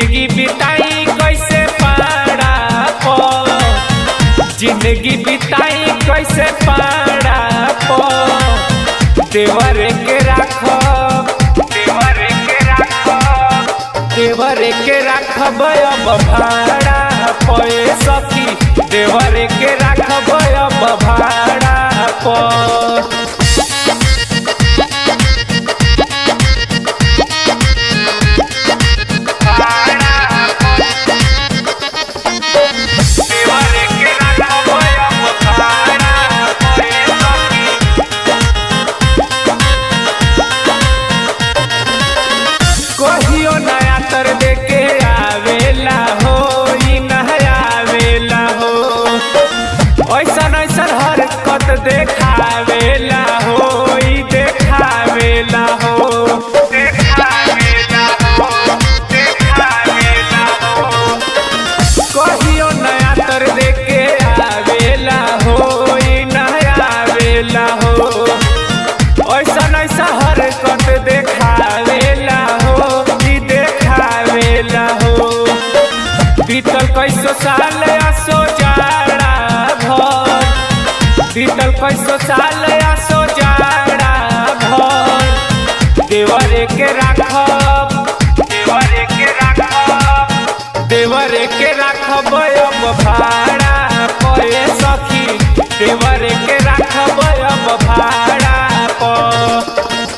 जिंदगी बिताई कैसे पाड़ा पर जिंदगी बिताई कैसे पाड़ा पर देवर के राखो देवर के राखो देवर के राखब अब भाड़ा पे सखी देवर के राखब अब भाड़ा पर कहियो नया तर देके आवेला हो ई नया आवेला हो ऐसन ऐसन हरकत देखावेला हो ई देखावेला हो देखावेला हो देखावेला हो कहियो नया तर देके आवेला हो ई नया आवेला हो ऐसन ऐसा हरकत देखावेला हो ई देखावेला हो बीतल कैसो साल आसो जाड़ा भर बीतल कैसो साल आसो जाड़ा भर देवर के राखब देवर के राखब देवर के राखब अब भाड़ा पे सखी देवर के राखब अब भाड़ा पर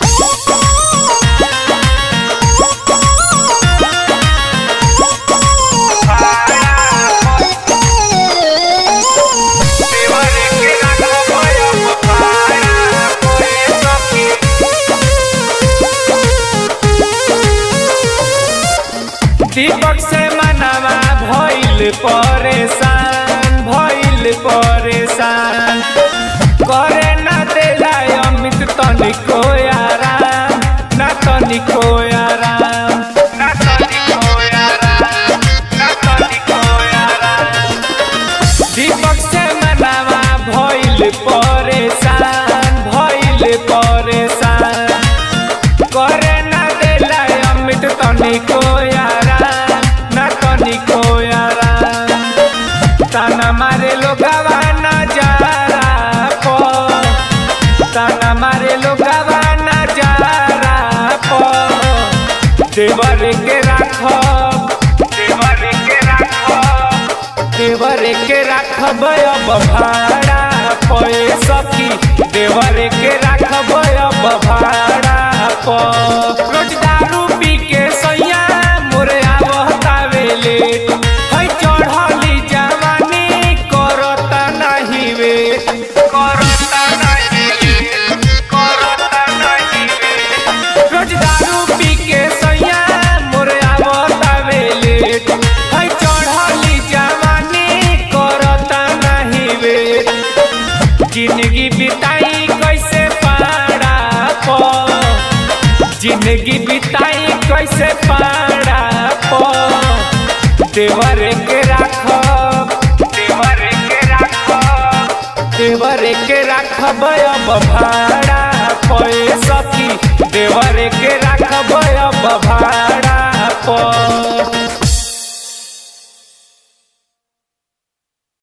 दीपक से मनवा भइल परेशान भइल परेशान करे न देला अमित तनिको आराम न तनिको आराम न तनिको आराम न तनिको आराम दीपक से मनवा भइल परेशान भइल परेशान करे न देला अमित तनिको आराम न तनिको आराम ताना मारे लोगवा नजारा पर ताना मारे लोगवा नजारा पर देवर के राखब देवर के राखब देवर के राखब अब भाड़ा पे सखी देवर के राखब अब भाड़ा पर रोज दारू पी के सैया मोरे आवतावेले है चढ़ली जवानी करता नहीं वे करता नहीं वे करता नहीं वे रोज दारू पी के सैया मोरे आवतावेले है चढ़ली जवानी करता नहीं वे जिंदगी बिताई कैसे पाड़ा पर जिंदगी बिताई कैसे पाड़ा पर देवर के राखब देवर के राखब देवर के राखब अब भाड़ा पे सखी